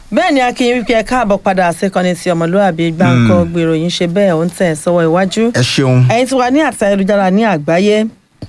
bẹ́ẹ̀ ni akin wípé ẹ káàbọ̀ padà síkànnì tí ọmọlúwàbí gbáǹkọ́ gbèrò yín ṣe bẹ́ẹ̀ ó ń tẹ̀ sọ́wọ́ iwájú. ẹ ṣeun. ẹ̀yin tí wà ní àti ayélujára ní àgbáyé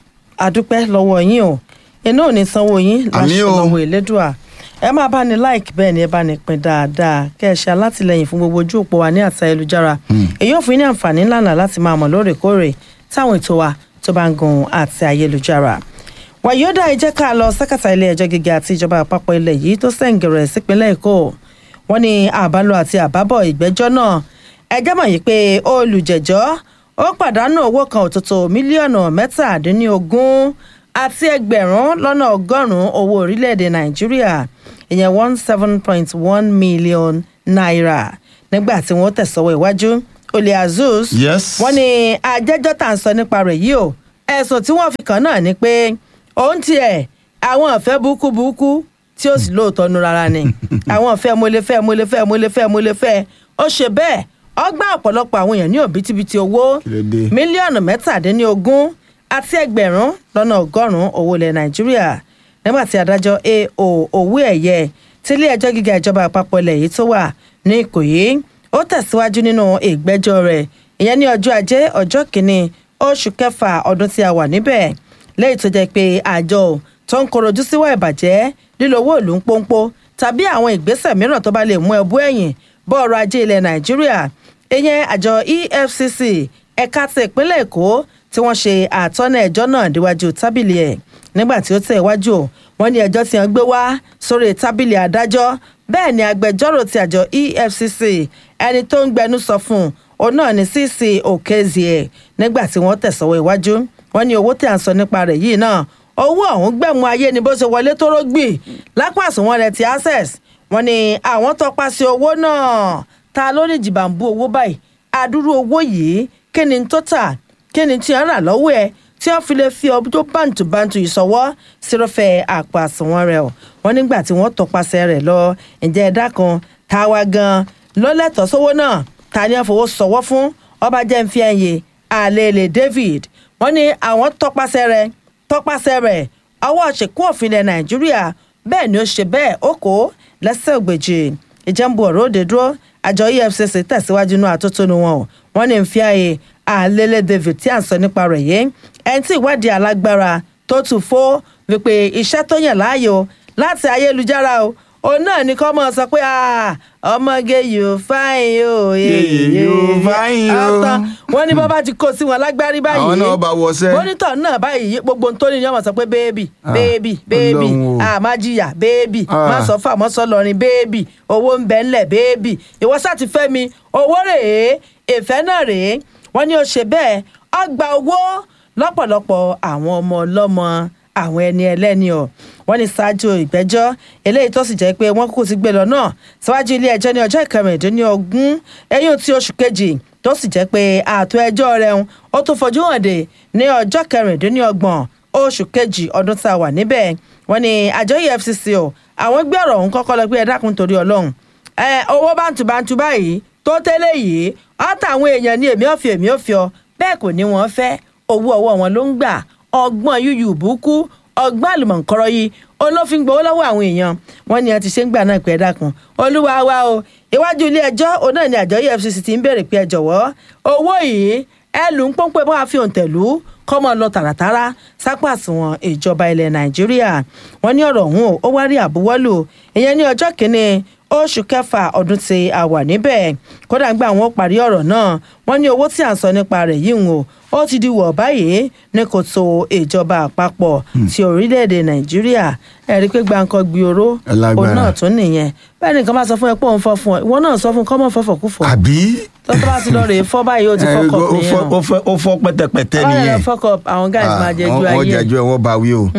àdúpẹ́ lọ́wọ́ yín o iná ò ní sanwó yín Àmín láṣẹ o. lọ́wọ́ ìlédùà ẹ máa bá ní like bẹ́ẹ̀ ni ẹ bá ní pín dáadáa kẹ́ ẹ ṣe alátìlẹyìn fún gbogbo ojú òpó wa ní àti ayélujára èyí ò fún yín ní àǹfààní ńláńlá láti máa mọ̀ lóòrèkóòrè táwọn ètò wa tó bá ń gun àti ayélujára wàyíọ́dà ẹ jẹ́ ká lọ sẹ́kàtà ilé ẹjọ́ gíga àti ìjọba àpapọ̀ ilẹ̀ yìí tó sẹ̀ǹgẹ̀rẹ̀ sípínlẹ̀ èkó wọ́n ní àbálò àti àbábọ̀ ìgbẹ́jọ́ náà ẹjọ́ mọ̀ yìí pé olùjẹ́jọ́ ó pàdánù owó kan òtútù mílíọ̀nù mẹ́tàdínlógún àti ẹgbẹ̀rún lọ́nà ọgọ́rùn-ún owó orílẹ̀-èdè nàìjíríà ìyẹn one seven point one million naira nígbà tí wọ́n tẹ̀sọ́wọ́ iwájú olè azus Yes. wọ́n ní ajẹ́jọ́ tà ń sọ nípa rẹ̀ yìí o ẹ̀sùn tí wọ́n fi kàn náà ni pé òun tiẹ̀ àwọn ọ̀fẹ́ burúkú burúkú tí ó sì lóòótọ́ nu rárá ni àwọn ọ̀fẹ́ mo lè fẹ́ mo lè fẹ́ mo lè fẹ́ mo lè fẹ́ ó ṣe bẹ́ẹ̀ ọgbà ọ̀pọ̀lọpọ̀ àwọn èèyàn ní òbítíbitì owó Kí ló dé? mílíọ̀nù mẹ́tàdínlógún àti ẹgbẹ̀rún lọ́nà ọgọ́rùn-ún owó ilẹ̀ nàìjíríà nígbà tí adájọ́ ao owó ẹ̀yẹ tílé ẹjọ́ gíga ìjọba àpapọ̀ ilẹ̀ yìí tó wà ní ìkòyí ó tẹ̀síwájú nínú ìgbẹ́jọ́ rẹ̀ ìyẹn ní ọjọ́ ajé ọjọ́ kìíní oṣù kẹfà ọdún tí a wà níbẹ̀ lẹ́yìn tó jẹ́ pé àjọ tó ń korojú síwá ìbàjẹ́ lílo owó ìlú ń pọ́npọ́ tàbí àwọn ìgbésẹ̀ mìíràn tó bá lè mú ẹbú ẹ̀yìn bọ́ ọrọ̀ ajé ilẹ̀ nàìjíríà ìyẹn àjọ efcc ẹ̀ka ti ìpínlẹ̀ èkó tí wọ́n ṣe àtọ́nà ẹjọ́ náà déwájú tábìlì ẹ̀ nígbà tí ó tẹ̀ wájú o wọ́n ní ẹjọ́ tí wọ́n gbé wá sórí tábìlì adájọ́ bẹ́ẹ̀ ni agbẹjọ́rò ti àjọ efcc ẹni tó ń gbẹnu sọ fún un òun náà ní cc okezie nígbà tí wọ́n tẹ̀sọ́wọ́ iwájú wọ́n ní owó tí à ń sọ nípa rẹ̀ yìí náà owó ọ̀hún gbẹ̀mú ayé ni bó ṣe wọlé tó rógbì lápá àsùnwọ̀n rẹ̀ ti access wọ́n ní àwọn tọpasẹ̀ owó náà ta ló ní jìbàǹbù owó báyìí adúrú owó yìí kí ni tó tà kí ni tí wọ́n rà lọ́wọ́ ẹ̀ tí wọ́n fi lè fi ọdún tó bàǹtùbàǹtù ìṣọwọ́ sírọ́fẹ́ àpò àsùnwọ̀n rẹ̀ o wọ́n nígbà tí wọ́n tọpasẹ̀ rẹ̀ lọ ǹjẹ́ ẹ̀dá kan táwa gan ló lẹ́tọ̀ọ́ sówó náà ta ni wọ́n fowó sọ̀wọ́ fún ọba jẹ́ ń fi ẹ̀yẹ àlèlè david wọ́n ní àwọn tọpasẹ̀ rẹ̀ tọpasẹ̀ rẹ̀ ọwọ́ ṣèkú òfin ilẹ̀ nàìjíríà bẹ́ẹ̀ ni ó ṣe bẹ́ẹ̀ ó kó lẹ́sẹ̀ ògbèjì ìjẹ́nbu ọ̀rọ̀ òde dúró àjọ efcc tẹ̀síwájú inú àtótónu wọn o wọ́n ní ń fi ààyè àlélẹ́ david tí à ń sọ nípa rẹ̀ yìí ẹni tí ìwádìí alágbára tó tù fó wípé iṣẹ́ tó yàn láàyò láti ayélujára o òun náà ní kọ́ mọ́ sọ pé "Ah, ọmọge yóò fáyín o Yèyè yóò fáyín o." ọ̀tàn wọ́n ní bọ́ bá ti kó sí wọn lágbárí báyìí Àwọn náà bá wọṣẹ́. mọ́nítọ̀ náà báyìí gbogbo ohun tó ní ni wọ́n máa sọ pé béèbì béèbì béèbì Ọlọ́run o. àmá jìyà béèbì Ah. má sọ fún àmọ́ sọ lọrin béèbì owó ń bẹ ńlẹ̀ béèbì ìwọ sá ti fẹ́ mi owó rèé ìfẹ́ náà rèé wọ́n ní ó ṣe bẹ́ẹ̀ ó gba owó lọ́pọ̀lọpọ̀ àwọn ọmọ ọlọ́mọ àwọn ẹni ẹlẹ́ni ọ̀ wọ́n ní ṣáájú ìgbẹ́jọ́ eléyìí tó sì jẹ́ pé wọ́n kúkú ti gbé lọ náà síwájú ilé ẹjọ́ ní ọjọ́ ìkẹrìndínlógún ẹ̀yìn tí oṣù kejì tó sì jẹ́ pé ààtò ẹjọ́ rẹ̀ ń ó tún fojú hàn dé ní ọjọ́ kẹrìndínlọ́gbọ̀n oṣù kejì ọdún tá a wà níbẹ̀ wọ́n ní àjọ efcc o àwọn gbé ọ̀rọ̀ ọ̀hún kọ́kọ́ lọ pé ẹ dákun torí ọlọ́run ẹ owó bántúbántú báyìí tó tẹ́lẹ̀ yìí ọ̀tàwọn èèyàn ní èmi ọ̀fẹ́ èmi ọ̀fẹ́ ọ bẹ́ẹ̀ kò ní wọ́n fẹ́ owó ọwọ́ wọn ló ń gbà ọgbọ́n yúyù búkú ọgbọ́n àlùmọ̀ǹkọ́rọ́ yìí olófin gbowó lọ́wọ́ àwọn èèyàn wọ́n ní ẹ ti ṣe ń gbà náà pé ẹ dákun olúwa wa o iwájú ilé ẹjọ́ òun náà ni àjọ efcc ti ń béèrè pé ẹ jọ̀wọ́ owó yìí ẹ lù ń pọ́npẹ́ bá a fi òǹtẹ̀lú kọ́mọ lọ tààràtàrà sápá àsùnwọ̀n ìjọba ilẹ̀ nàìjíríà wọ́n ní ọ̀rọ̀ ọ̀hún ó wá rí àbúwọ́lù ìyẹn ní ọjọ́ kìíní oṣù kẹfà ọdún tí a wà níbẹ̀ kódà gbà wọ́n parí ọ̀rọ̀ náà wọ́n ní owó tí à ń sọ nípa rẹ̀ yìí ń o ó ti di wọ̀ báyìí ní kòtò ìjọba àpapọ̀ ti orílẹ̀-èdè nàìjíríà ẹ̀rí pé gbàǹkan gbìòrò Lágbára. òun náà tún nìyẹn bẹ́ẹ̀ nìkan bá sọ fún ẹ pé òun fọ́ fún ọ ìwọ náà sọ fún kọ́mọ̀ fọ́fọ́ kú fọ́ àbí. tọ́tọ́ bá ti lọ rèé fọ́ báyìí ó ti fọ́kọ̀ ó nìyẹn fọ́- ó fọ́- ó fọ́ pẹ́tẹ́pẹ́tẹ́ ọ̀rẹ́ nìyẹn. rẹ̀ fọ́kọ̀ àwọn guys máa jẹ ju Ah, wọ́n ayé jẹ́jú ẹ̀ wọ́n bá wí o.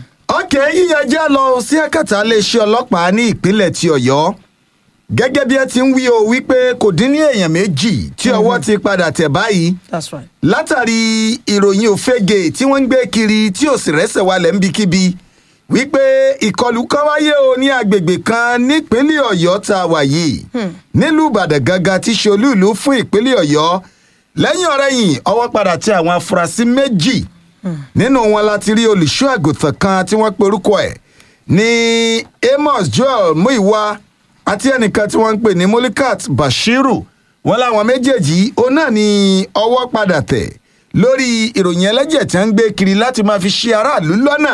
ok yíyan já lọ sí ẹ̀kẹta iléeṣẹ́ ọlọ́pàá ní ìpínlẹ̀ ti ọ̀yọ́ gẹ́gẹ́ bí ẹ ti ń wí o wípé kò dín ní èèyàn méjì tí ọwọ́ ti padà tẹ̀ báyìí that's right látàrí ìròyìn òfegè tí wọ́n ń gbé kiri tí ò sì rẹ́sẹ̀ walẹ̀ níbikíbi wípé ìkọlù kan wáyé o ní agbègbè kan nípínlẹ̀ ọ̀yọ́ tá a wà yìí nílùú ìbàdàn gangan tí ṣe olúùlú fún ìpínlẹ̀ ọ̀yọ́ lẹ́yìn ọ̀rẹ́yìn ọwọ́ padà tẹ àwọn afurasí méjì nínú wọn láti rí olùṣọ́ àgùntàn kan tí wọ́n pe orúkọ ẹ̀ ní amos joel muiwa àti ẹnìkan tí wọ́n ń pè ní Molikat Bashiru wọ́n láwọn méjèèjì òun náà ni ọwọ́ padà tẹ̀ lórí ìròyìn ẹlẹ́jẹ̀ tí wọ́n ń gbé kiri láti máa fi ṣe aráàlú lọ́nà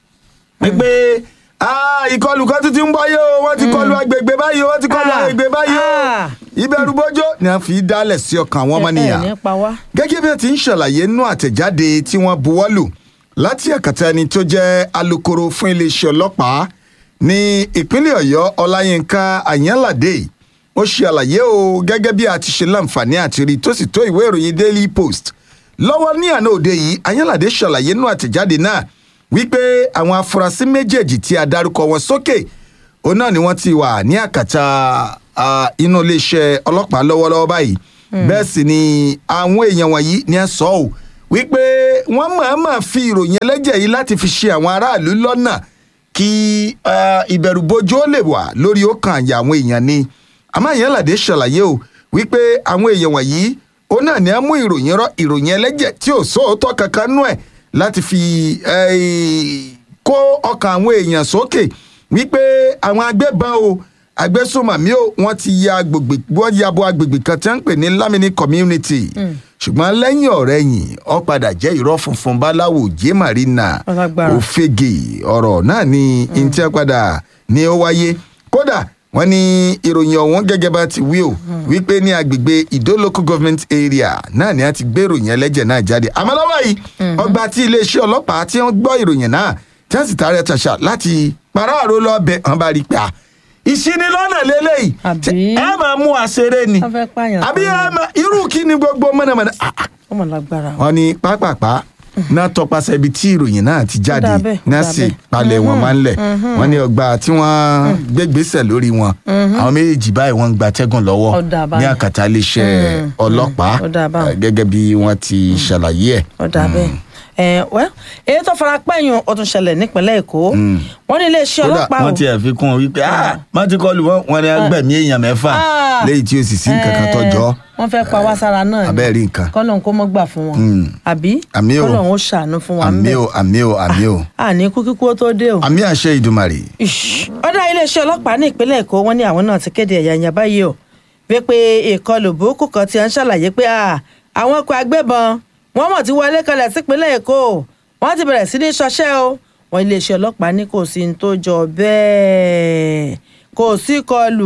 wípé "Ah, ìkọlù kan tún ti ń báyé o wọ́n ti kọlu agbègbè báyìí o wọ́n ti kọlu Ah, agbègbè báyìí o ah. ìbẹ̀rù bójó ni a fi dálẹ̀ sí ọkàn àwọn ọmọnìyàn ẹ ẹ ní pa wá. gẹ́gẹ́ bí wọ́n ti ń ṣàlàyé nínú àtẹ̀jáde tí wọ́n buwọ́lù láti ẹ̀kàtà ẹni tó jẹ́ alukoro fún iléeṣẹ́ ọlọ́pàá ní ìpínlẹ̀ ọ̀yọ́ ọláyínká àyànládé ó ṣe àlàyé o gẹ́gẹ́ bí a ti ṣe láǹfààní àti rí tó sì tó ìwé ìròyìn daily post lọ́wọ́ ní àná òde yìí àyànládé ṣàlàyé nínú àtẹ̀jáde náà wípé àwọn afurasí méjèèjì tí a dárúkọ wọn sókè òun náà ni wọ́n ti wà ní àkàtà ah, inú iléeṣẹ́ ọlọ́pàá lọ́wọ́lọ́wọ́ báyìí bẹ́ẹ̀ sì ni àwọn èèyàn wọ̀nyí ni ẹ sọ ọ́ wípé wọ́n mọ̀ọ́mọ̀ fi ìròyìn ẹlẹ́jẹ̀ yìí láti fi ṣe àwọn aráàlú lọ́nà kí ah, ìbẹ̀rùbojo lè wà lórí ọkàn àyà àwọn èèyàn ni àmọ́ Àyànládé ṣàlàyé o wípé àwọn èèyàn wọ̀nyí òun náà ni ẹ mú ìròyìn rọ ìròyìn ẹlẹ́jẹ̀ tí ò sóòótọ́ kankan nú ẹ̀ láti fi eh, kó ọkàn àwọn èèyàn sókè wípé àwọn agbébọn o agbésùnmọ̀mí o wọ́n ti ya agbègbè wọ́n ya bo agbègbè kan tí wọ́n ń pè ní Lamini community ṣùgbọ́n lẹ́yìn ọ̀rẹ́yìn ó padà jẹ́ irọ́ funfun báláwo jẹ́ marina Ọlágbára. òfegè ọ̀rọ̀ náà ni ntẹ́ padà ní ó wáyé kódà wọ́n ní ìròyìn ọ̀hún gẹ́gẹ́ bá ti wí o wípé ní agbègbè Ìdó local government area náà ni a ti gbé ìròyìn ẹlẹ́jẹ̀ náà jáde àmọ́ lọ́wọ́ yìí ọgbà tí iléeṣẹ́ ọlọ́pàá tí wọ́n gbọ́ ìròyìn náà tí wọ́n sì tààrẹ tàṣà láti paráàrò lọ bẹ wọ́n bá rí i pé à ìṣinilọ́nà lélẹ́yìí Àbí? tí ẹ máa mú àṣeré ni wọ́n fẹ́ pààyàn àbí kan ẹ máa irú kí ni gbogbo mọ̀nàmọ́ná Ah, ah ọmọ lágbára o. wọ́n ní pápápá náà tọpasẹ̀ ibi tí ìròyìn náà ti jáde dà bẹ́ẹ̀, ó náà dà sì bẹ́ẹ̀. palẹ̀ wọn máa ń lẹ̀ wọ́n ní ọgbà tí wọ́n gbégbèsè lórí wọn àwọn méjèèjì báyìí wọ́n ń gba tẹ́gùn lọ́wọ́ Ó dà ní báyìí. àkàtà iléeṣẹ́ ọlọ́pàá ó dà báyìí. eh, gẹ́gẹ́ bí wọ́n ti ṣàlàyé ẹ̀. ọ̀dà bẹ́ẹ̀ ẹ̀ wẹ́ èyí tó fara pẹ́yìn ó tún ṣẹlẹ̀ nípínlẹ̀ èkó wọ́n ní iléeṣẹ́ kódà ọlọ́pàá wọ́n ti ẹ̀ fi kún un wípé ah má ti kọlù wọn wọn ni agbẹ̀mí èèyàn mẹ́fà Ah. léyìí tí ó sì sí nǹkan kan tọ́jọ́ wọ́n fẹ́ pa wá sára náà ni abẹ́ẹ̀ rí nǹkan kọ́lọ́n kó mọ́ gbà fún wọn àbí Àmì o. kọ́lọ́n ó ṣàánú fún wa àmì o àmì o àmì o àní kú kíkú ó tó dé o. àmì àṣẹ ìdùmarè. Ish. ọ̀dà iléeṣẹ́ ọlọ́pàá ní ìpínlẹ̀ èkó wọ́n ní àwọn náà ti kéde ẹ̀yà ìyàn báyìí o wípé ìkọlù burúkú kan ti ń ṣàlàyé pé à, àwọn ọkọ̀ agbébọn wọ́n mọ̀ tí wọlé kalẹ̀ sípínlẹ̀ èkó wọ́n ti bẹ̀rẹ̀ sí ní ṣọṣẹ́ o wọ́n iléeṣẹ́ ọlọ́pàá ní kò sí ní tó jọ bẹ́ẹ̀ kò sí kọlù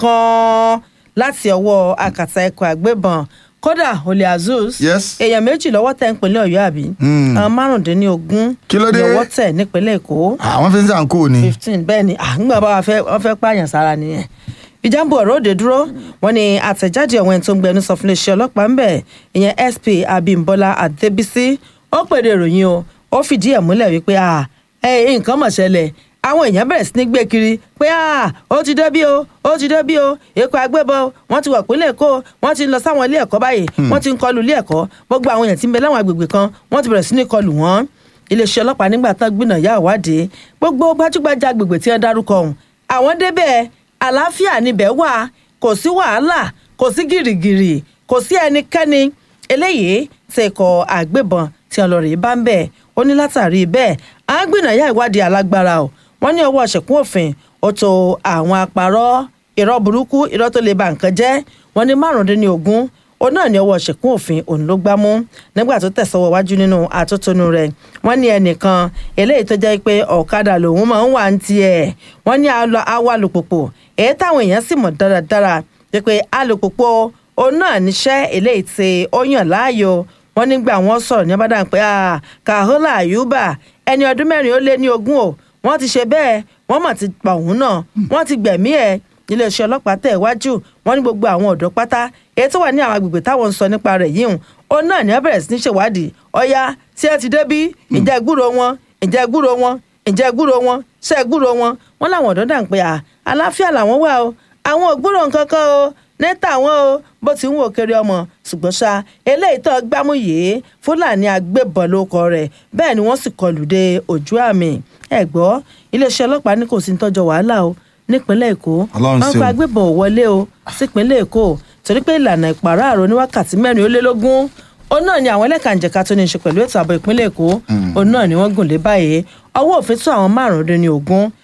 kankan láti ọwọ́ akàtà ẹ̀kọ́ agbébọn kódà olè azus Yes. èèyàn méjì lọ́wọ́ tẹ̀ nípínlẹ̀ ọ̀yọ́ àbí Hmm. àwọn márùndínlógún Kí ló dé? lọ́wọ́ tẹ̀ nípínlẹ̀ èkó àwọn fi ń sàn kó o ni. fifteen bẹ́ẹ̀ ni à ń gbà bá wa fẹ́ wọ́n fẹ́ pààyàn sára nìyẹn ìjàmbá ọ̀rọ̀ òde dúró wọ́n ní àtẹ̀jáde ọ̀wọ́n ẹni tó ń gbẹnu sọ fún iléeṣẹ́ ọlọ́pàá ń bẹ̀ ìyẹn sp abimbola adébísí ó pèdè ìròyìn o ó fìdí ẹ̀ múlẹ̀ wípé à ẹ nǹkan mọ̀ ṣẹlẹ̀ àwọn èèyàn bẹ̀rẹ̀ sí ní gbé kiri pé à ó ti débí o ó ti débí o èkó agbébọn wọ́n ti wà pínlẹ̀ èkó wọ́n ti ń lọ sáwọn ilé ẹ̀kọ́ báyìí wọ́n ti ń kọlù ilé ẹ̀kọ́ gbogbo àwọn èèyàn tí ń bẹ láwọn agbègbè kan wọ́n ti bẹ̀rẹ̀ sí ní kọlù wọ́n iléeṣẹ́ ọlọ́pàá nígbà tán gbìnà yá ìwádìí gbogbo gbajúgbajà agbègbè tí wọ́n dárúkọ ọ̀hún àwọn débẹ̀ àlàáfíà níbẹ̀ wà kò sí wàhálà kò sí gìrìgìrì kò sí ẹnikẹ́ni eléyìí tí ikọ̀ àgbébọn tí wọ́n lọ rèé bá ń bẹ̀ ó ní látàrí bẹ́ẹ̀ à ń gbìnà yá ìwádìí alágbára o wọ́n ní ọwọ́ ṣẹ̀kún òfin ó tó àwọn apàrọ̀ irọ́ burúkú irọ́ tó lè ba nǹkan jẹ́ wọ́n ní márùndínlógún òun náà ní ọwọ́ ṣẹ̀kún òfin òun ló gbá mú nígbà tó tẹ̀sọ́wọ́ wájú nínú àtótónu rẹ̀ wọ́n ní ẹnìkan eléyìí tó jẹ́ pé ọ̀kadà lòun máa ń wà ń tiẹ̀ wọ́n ní alọ awọ alùpùpù èyí táwọn èèyàn sì mọ̀ dáradára jẹ́ pé alùpùpù òun náà níṣẹ́ eléyìí tí ó yàn láàyò wọ́n nígbà wọ́n sọ̀rọ̀ ní abádàn pé Kahola Ayuba ẹni ọdún mẹ́rin ó lé ní ogún o wọ́n ti ṣe bẹ́ẹ̀ wọ́n mọ̀ ti pa òun náà wọ́n ti gbẹ̀mí ẹ̀ iléeṣẹ́ ọlọ́pàá tẹ̀ wájú wọ́n ní gbogbo àwọn ọ̀dọ́ pátá èyí tó wà ní àwọn agbègbè táwọn ń sọ nípa rẹ̀ yìí hùn ó náà ní wọ́n bẹ̀rẹ̀ sí ní ṣèwádìí ọ̀ya tí ẹ ti débí ǹjẹ́ gbúrò wọn ǹjẹ́ gbúrò wọn ǹjẹ́ gbúrò wọn ṣe gbúrò wọn wọ́n láwọn ọ̀dọ́ dà ń pé à àlàáfíà làwọn wà o àwọn ò gbúrò nǹkan kan o ní tàwọn o bó ti ń wò kiri ọmọ ṣùgbọ́n ṣá eléyìí tó gbámú yìí fúlàní agbébọn ló kọ rẹ̀ bẹ́ẹ̀ ni wọ́n sì kọlù dé ojú àmì ẹ̀ gbọ́ iléeṣẹ́ ọlọ́pàá ní kò sí ń tọ́jọ́ wàhálà o nípínlẹ̀ èkó Ọlọ́run wọ́n ṣeun. gba agbébọn ò wọlé o sípínlẹ̀ èkó torí pé ìlànà ìpàráàrò ní wákàtí mẹ́rin ó lé lógún òun náà ni àwọn ẹlẹ́kànjẹ̀ka tó ní í ṣe pẹ̀lú ètò ààbò ìpínlẹ̀ èkó òun náà ni wọ́n gùn lé báyìí ọwọ́ òfin tó àwọn márùndínlógún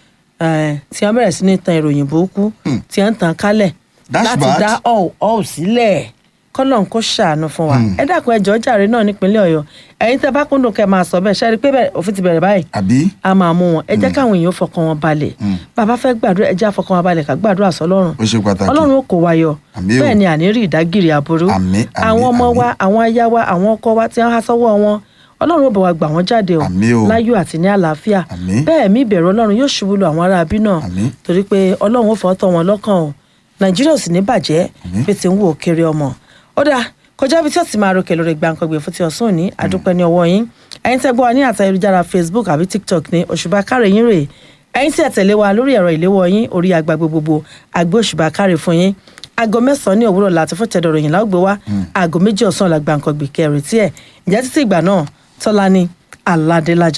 eh, tí wọ́n bẹ̀rẹ̀ sí ní tan ìròyìn burúkú tí wọ́n ń tan kálẹ̀ That's láti bad. dá ọ̀ ọ̀ sílẹ̀ kọ́lọ́n kó ṣàánú fún wa ẹ dákun ẹjọ́ jàre náà nípínlẹ̀ ọ̀yọ́ ẹ̀yin tẹ́ bá kúndùn kẹ́ máa sọ bẹ́ẹ̀ ṣe é rí i pé bẹ́ẹ̀ òfin ti bẹ̀rẹ̀ báyìí àbí a máa mú wọn ẹ jẹ́ káwọn èèyàn fọkàn wọn balẹ̀ bàbá fẹ́ gbàdúrà ẹ jẹ́ àfọkàn wọn balẹ̀ ká gbàdúrà sọlọ́run ó ṣe pàtàkì ọlọ́run ó kó wa yọ Àmín o. bẹ́ẹ̀ ni àní rí ìdágìrì aburú Àmín, àmín, àwọn ọmọ àmín. wa àwọn aya wa àwọn ọkọ wa tí wọ́n há sọ́wọ́ wọn ọlọ́run ó bá wa gbà wọ́n jáde o Àmín o. láyọ̀ àti ní àlàáfíà Àmín. bẹ́ẹ̀ mi ìbẹ̀rù ọlọ́run yóò ṣubú lu àwọn ará abí náà Àmín. torí pé ọlọ́run ó fọ́ tọ́ wọn lọ́kàn o nàìjíríà ò sì ní bàjẹ́ Àmín. bí ti ń wò kéré ọmọ ó dáa kọjá ibi tí ó ti máa ròkè lórí gbàǹkangbè fún ti ọ̀sán òní àdúpẹ́ ní ọwọ́ yín ẹ̀yin tẹ́ gbọ́ wa ní àtayélujára facebook àbí tiktok ní òṣùbà káre yín rèé ẹ̀yin tí ẹ tẹ̀lé wa lórí ẹ̀rọ ìléwọ́ yín orí agbágbé gbogbo àgbé òṣùbà káre fún yín aago mẹ́sàn-án ní òwúrọ̀ láti fún tẹ̀dọ̀ ròyìn láwùgbé wa aago méjì ọ̀sán la gbàǹkangbè kẹrin tí ẹ̀ ǹjẹ́ títí ìgbà náà tọ́lá ní aládélájà